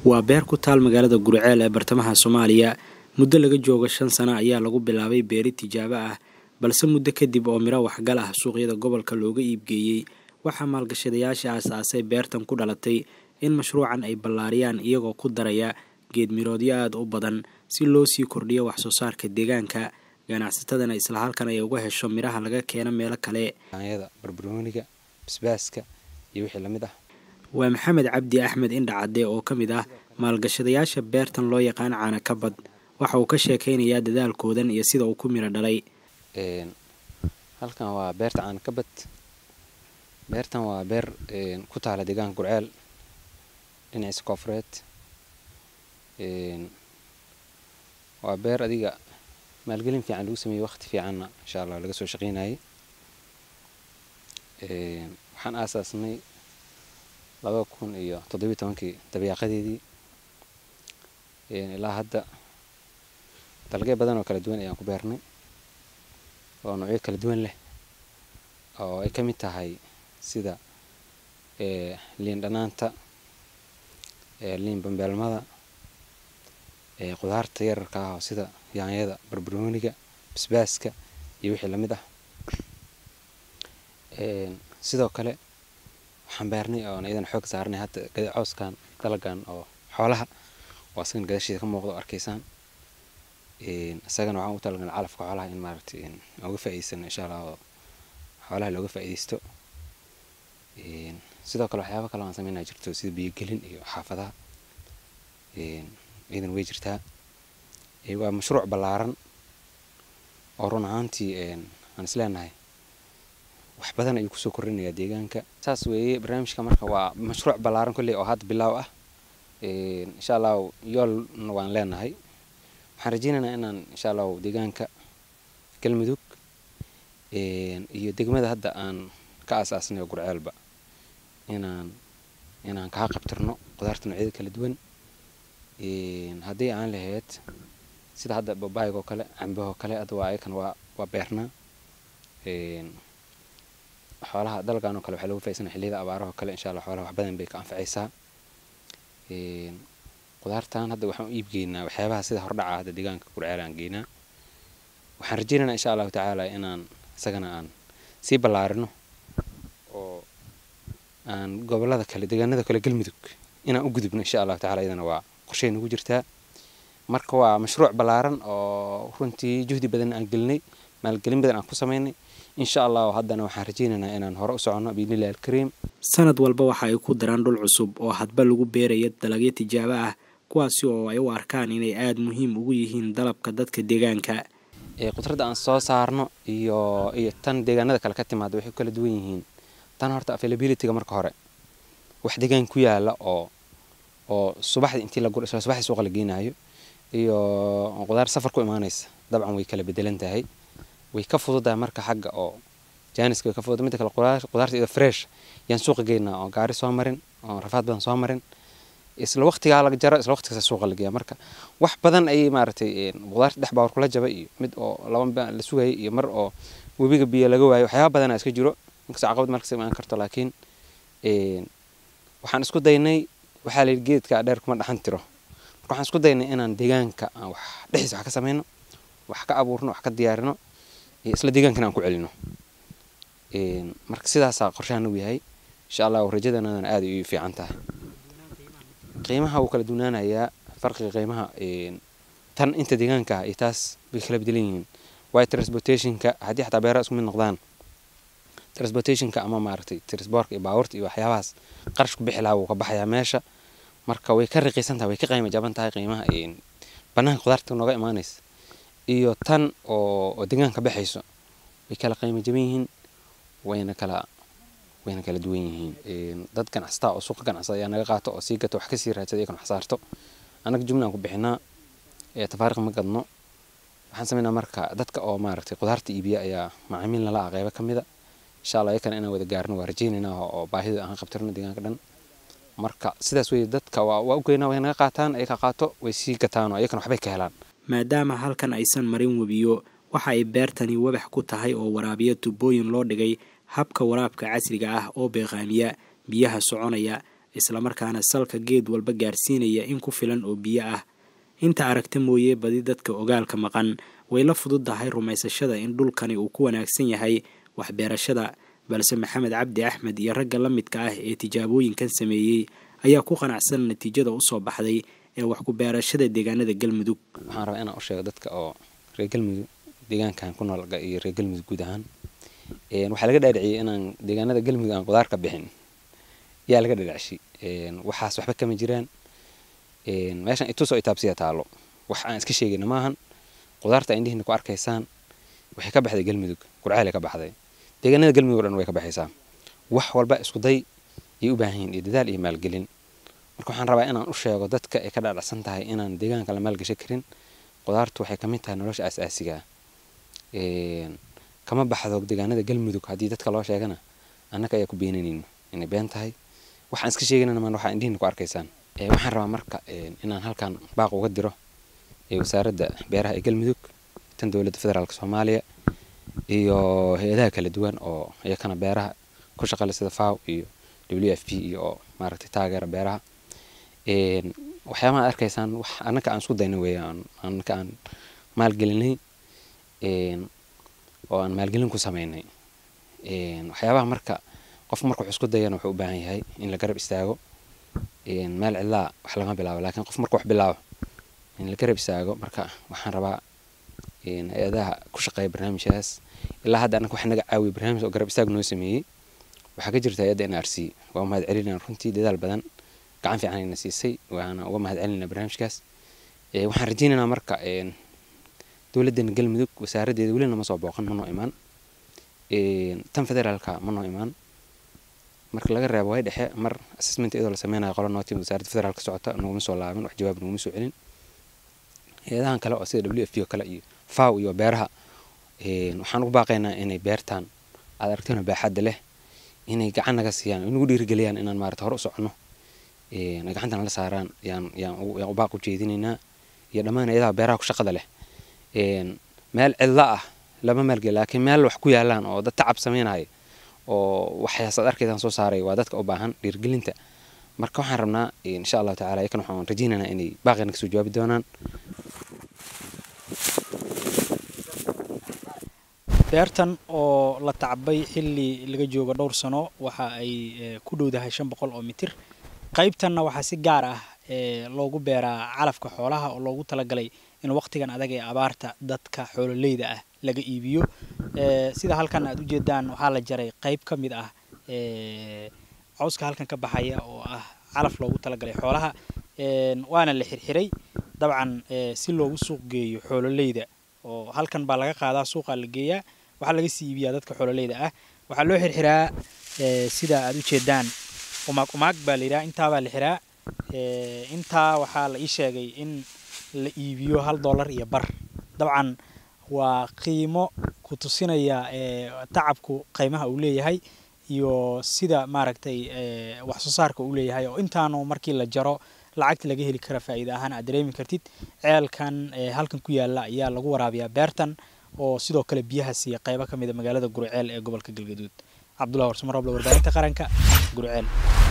waa beer ku taal magaalada gurceel ee bartamaha soomaaliya muddo laga joogo shan sano ayaa lagu bilaabay beeri tijaabo ah balse muddo kadib oo miro waxgal ah suuqyada gobolka looga iibgeeyey waxaa maalgashadayaasha aasaasay beertan ku dhalatay in mashruucan ay ballaariyaan iyagoo ku daraya geed miroodyo aada u badan si loo sii kordhiyo waxsoo saarka deegaanka ganacsatadana isla halkan ay uga hesho miraha laga keeno meelo kale yaanyada barbarooniga basbaaska iyo wixii lamid ah waa maxamed cabdi axmed indhacadde oo ka mid ah maalgashadayaasha beertan loo yaqaan caana kabad waxa uu ka sheekaynayaa dadaalkoodan iyo sida uu ku miro dhalay halkan waa beerta caana kabad beertan waa beer ku taala deegaanka gurceel dhinaciisa koofureed waa beer adiga maalgelin fiican lagu sameeyey waqti fiicanna insha allah laga soo shaqeynayay waxaan aasaasnay laba kun iyo toddobiyi tobankii dabeeqadeedii ilaa hadda dalagyo badan oo kala duwan ayaan ku beernay oo noocyo kala duwan leh oo ay ka mid tahay sida liin dhanaanta liin bambeelmada qudaarta yararka ah oo sida yaanyada barbarooniga basbaaska iyo wixii lamid ah sidoo kale waxaan beernay oon iyadan xoog saarnay hadda cooskan dalagan oo xoolaha oo asagan gadashiisa ka muuqda oo arkaysaan isagana waxaan u talagalnay calafka xoolaha in maaragtay uga faa'iidsano insha allah oo xoolaha looga faa'iidaysto sidoo kale waxyaaba kale aan sameynaa jirto sida biyogelin iyo xaafadaha iyadan way jirtaa waa mashruuc ballaaran oo run ahaantii aan is leenahay wax badan ayuu kusoo korrinayaa deegaanka saas weeye barnaamijka marka waa mashruuc ballaaran kolley oo hadda bilaaw ah insha allahu yoolna waan leenahay waxaan rajeynaynaa inaan insha allahu deegaanka galmudug iyo degmada hadda aan ka aasaasnay oo gurceelba inaan inaan kaa qabtirno qudaarta noocyada kala duwan haddii aan lahayd sida hadda babaayga oo kale cambahoo kale hadda waa ayakan waa waa beernaa xoolaha dalgan oo kale waxaa lagu faa'iidsana xilliyada abaaraha oo kale insha allah xoolaha wax badan bay ka anfacaysaa qudaartan hadda waxaan u iibgeynaa waxyaabaha sida hordhaca hadda deegaanka gurceel aan geynaa waxaan rajeynaynaa insha allahu tacaala inaan isagana aan sii ballaarino oo aan gobolada kale deegaanada kale galmudug inaan u gudubno insha allahu tacala iyadana waa qorshay nagu jirtaa marka waa mashruuc ballaaran oo runtii juhdi badan aan gelinay maalgelin badan aan ku samaynay insha allahu haddana waxaan rajeynaynaa inaan hore u soconno biidnillahi alkariim sanad walba waxa ay ku daraan dhul cusub oo hadba lagu beeraya dalagyo tijaabo ah kuwaasi oo ay u arkaan inay aada muhiim ugu yihiin dalabka dadka deegaanka qudradda aan soo saarno iyo iyo tan deegaanada kale ka timaada waxay kala duwan yihiin tan horta availabilityga marka hore wax deegaan ku yaala oo oo subaxdii intii la guro isla subaxdii suuqa la geenaayo iyo qudaar safar ku imaanaysa dabcan way kala bedelan tahay way ka fududahay marka xagga oo jaaniska way ka fududahay midda kale qudaarta iyadoo fresh yaan suuqa geynaa oo gaari soo marin oo rafaad badan soo marin isla waqtigaa laga jaro isla waqtigaas suuqa la geeya marka wax badan ayay maaragtay qudaarta dhex baawar kula jaba iyo mid oo laba la sugayay iyo mar oo webiga biyo laga waayo waxyaaba badanaa iska jiro inkastoo caqabad markas imaan karto laakiin waxaan isku daynay waxaa layidhi geedka dheer kuma dhaxan tiro marka waxaan isku daynay inaan deegaanka aan wax dhexdiisa wax ka samayno wax ka abuurno wax ka diyaarino isla deegaankana aan ku celino marka sidaasaa qorshahan u yahay insha allahu rajadanadana aada ay u fiican tahay qiimaha wuu kala duwanaanayaa farqiga qiimaha tan inta deegaanka ah iyo taas bay kala bedelan yihiin waayo transportationka haddii xataa beeraha isku mid noqdaan transportationka ama maaragtay transportka iyo baabuurta iyo waxyaabahaas qarash ku bixi lahaa wuu ka baxayaa meesha marka way ka raqiisan tahay way ka qiimo jaban tahay qiimaha banaanka qudaarta nooga imaanaysa iyo tan oo oo deegaanka baxayso way kala qiimo jaban yihiin wayna kala wayna kala duwan yihiin dad ganacsata oo suuqa ganacsada ayaa naga qaato oo sii gato wax kasii raadsada iyakan wax saarto annaga jumlaan ku bixinaa tafaariq ma gadno waxaan sameynaa marka dadka oo maaragtay qudaarta iibiya ayaa macaamiil nala ah qeybo ka mida insha allah iyakana inaan wada gaarno waa rajeynaynaa oo baahida aan qabtirno deegaanka dhan marka sidaas weye dadka waa waa u geynaa way naga qaataan ayaka qaato way sii gataan oo iyakana waxbay ka helaan maadaama halkan aysan marin webiyo waxa ay beertani wabax ku tahay oo waraabiya tubooyin loo dhigay habka waraabka casriga ah oo beeqaamiya biyaha soconaya islamarkaana salka geed walba gaarsiinaya in ku filan oo biyo ah inta aragta mooye badi dadka ogaalka maqan way la fududdahay rumaysashada in dhulkani uu ku wanaagsan yahay waxbeerashada balse maxamed cabdi axmed iyo ragga la midka ah ee tijaabooyinkan sameeyey ayaa ku qanacsan natiijada usoo baxday ee wax ku beerashada deegaanada galmudug waxaan rabaa inaan u sheego dadka oo reer galmudug deegaankan ku nool iyo reer galmudug guud ahaan waxaa laga dhaadhiciyey inaan deegaanada galmudug aan qudaar ka bixin yaa laga dhaadhicshi waxaas waxba kama jiraan meeshan itusoo itaabsiya taalo wax aan iska sheegayna maahan qudaarta indhihiina ku arkaysaan waxay ka baxday galmudug gurceel ka baxday deegaanada galmudug o dhan way ka baxaysaa wax walba isku day ayay u baahan yihin iyo dadaal iyo maalgelin marka waxaan rabaa inaan u sheego dadka ay ka dhaadhacsan tahay inaan deegaanka la maalgashan karin qudaartu waxay kamid tahay nolosha aas-aasiga kama baxdo deegaanada galmudug haddii dadka loo sheegana annaka ayaa ku beenanayno inay been tahay waxaan iska sheeganana maan waxaa indhihiina ku arkaysaan waxaan rabaa marka inaan halkan baaq uga diro wasaaradda beeraha ee galmudug tan dowladda federaalk soomaaliya iyo hay-adaha kala duwan oo iyakana beeraha ku shaqale sida faw iyo w f p iyo oo maaragtay taageera beeraha waxyaabaha arkaysaan wax annaka aan isku dayna weeyaan annaka aan maalgelinay oo aan maalgelin ku sameynay waxyaabaha marka qofka marka wax isku dayana wuxuu u baahan yahay in la garab istaago meel cidlaa wax lama bilaabo laakiin qof marka wax bilaabo in la garab istaago marka waxaan rabaa hay-adaha ku shaqeeya barnaamijkaas ilaa hadda annaka wax naga caawiya barnaamij oo garab istaag noo sameeyey waxaa ka jirta hay-adda n r c waa mahad celinaa runtii dadaal badan gacan fiican ayna siisay waana uga mahad celinaa barnaamijkaas waxaan rajeynaynaa marka dowladdeena galmudug wasaaraddeeda weli nama soo booqan ma noo imaan tan federaalka ma noo imaan marka laga reebo way dhexe mar assessment iyadoo la sameynayo qola nootim wasaaradda federaalka socota naguma soo laabin wax jawaab naguma soo celin hay-adahan kale oo sida w f p oo kale iyo faw iyo beeraha waxaan ugu baaqaynaa inay beertaan aad aragtona baaxadda leh inay gacan naga siiyaan nagu dhiirigeliyaan inaan maarata hore u soconno ay gacantana la saaraan yaan yaan u baaq u jeedinaynaa iyo dhammaan hay-adaha beeraha ku shaqada leh meel cidla ah lama maalgeli laakiin meel wax ku yaalaan oo dad tacab sameynaya oo waxyaasaad arkaysaan soo saaray waa dadka u baahan dhiirigelinta marka waxaan rabnaa insha allahu tacala iyakan waxaan rajeynaynaa inay baaqina kasoo jawaabi doonaan beertan oo la tacbay xilli laga joogo dhowr sano waxa ay ku dhowdahay shan boqol oo mitir qaybtanna waxaa si gaar ah loogu beeraa calafka xoolaha oo loogu talagalay in waqtigan adag ee abaarta dadka xoololeyda ah laga iibiyo sida halkan aad ujeedaan waxaa la jaray qayb ka mid ah cawska halkan ka baxaya oo ah calaf loogu talagalay xoolaha waana la xirxiray dabcan si loogu suuq geeyo xoololeyda oo halkan baa laga qaadaa suuqaa la geeyaa waxaa laga sii iibiyaa dadka xoololeyda ah waxaa loo xirxiraa sida aad ujeedaan umaag umaag baa la yidhaha intaabaa la xiraa intaa waxaa la ii sheegay in la iibiyo hal dollar iyo bar dabcan waa qiimo ku tusinaya tacabku qiimaha uu leeyahay iyo sida maaragtay wax soo saarka uu leeyahay oo intaanu markii la jaro lacagta laga heli kara faa'iida ahaan aad dareemi kartid ceelkan halkan ku yaala ayaa lagu waraabiyaa beertan oo sidoo kale biyaha siiya qaybo ka mid a magaalada gurceel ee gobolka galgaduud cabdullahi warsamar roble warbaahinta qaranka gurceel